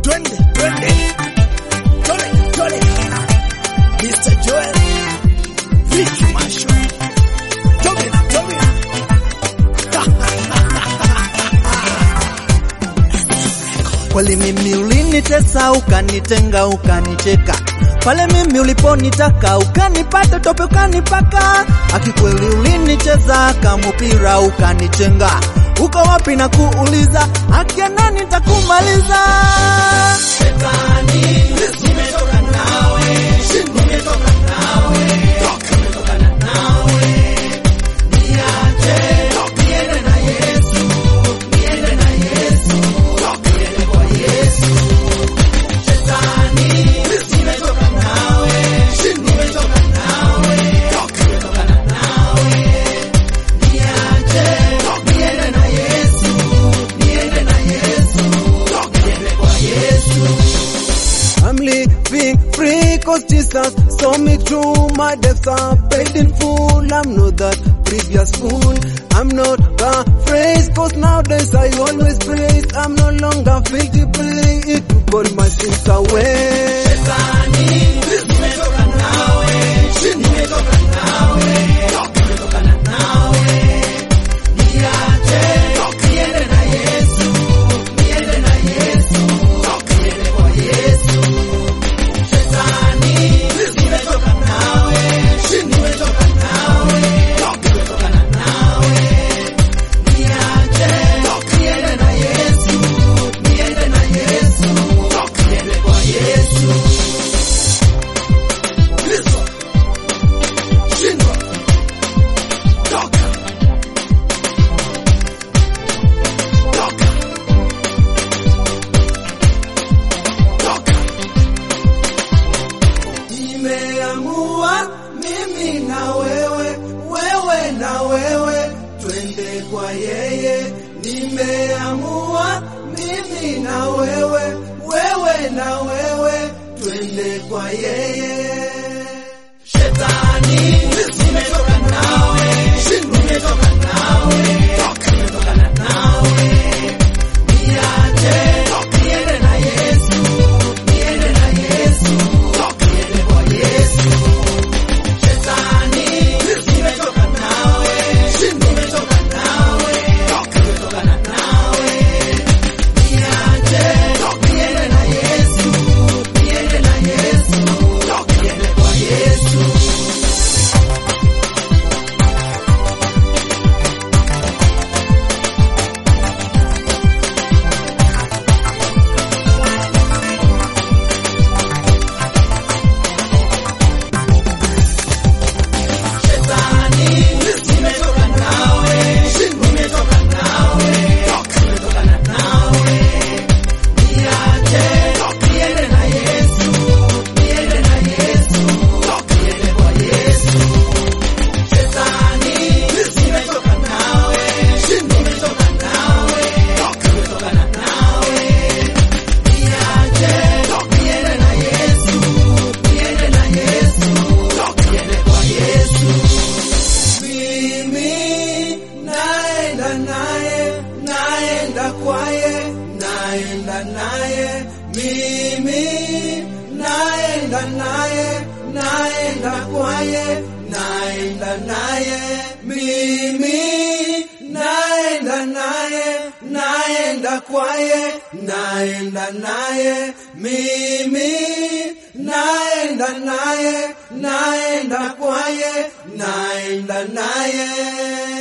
twende twende, tole tole, Mr. Joel, Ricky Marshall, Tobina Tobina. Kweli mimi ulinitesa, ukanitenga, ukanicheka pale mimi uliponitaka, ukanipata tope, ukanipaka akikweli ulinicheza kamupira, ukanichenga uko wapi na kuuliza, akia nani nitakumaliza? Shetani, nimetoka nawe, nimetoka nawe, nimetoka nawe, niache niende na Yesu, niende na Yesu, niende kwa Yesu. Shetani, nimetoka nawe, nimetoka nawe, nimetoka nawe, niache niende na Yesu, niende na Yesu, niende kwa Yesu. I'm living free cause Jesus saw me through my debts are paid in full. I'm not that previous fool. I'm not afraid cause nowadays I always praise. I'm no longer fake to play it to put my sins away. Nimeamua mimi na wewe, wewe na wewe, twende kwa yeye. Nimeamua mimi na wewe, wewe na wewe, twende kwa yeye. Shetani, nimetoka nawe, nimetoka nawe, nimetoka nawe, niache niende na Yesu, niende na Yesu, niende kwa Yesu. Shetani, nimetoka nawe, nimetoka nawe, nimetoka nawe, niache niende na Yesu, niende na Yesu, niende kwa Yesu. Mimi naenda naye, naenda kwaye, naenda naye. Mimi naenda naye, naenda kwaye, naenda naye. Mimi naenda naye, naenda kwaye, naenda naye. Mimi naenda naye, naenda kwaye, naenda naye.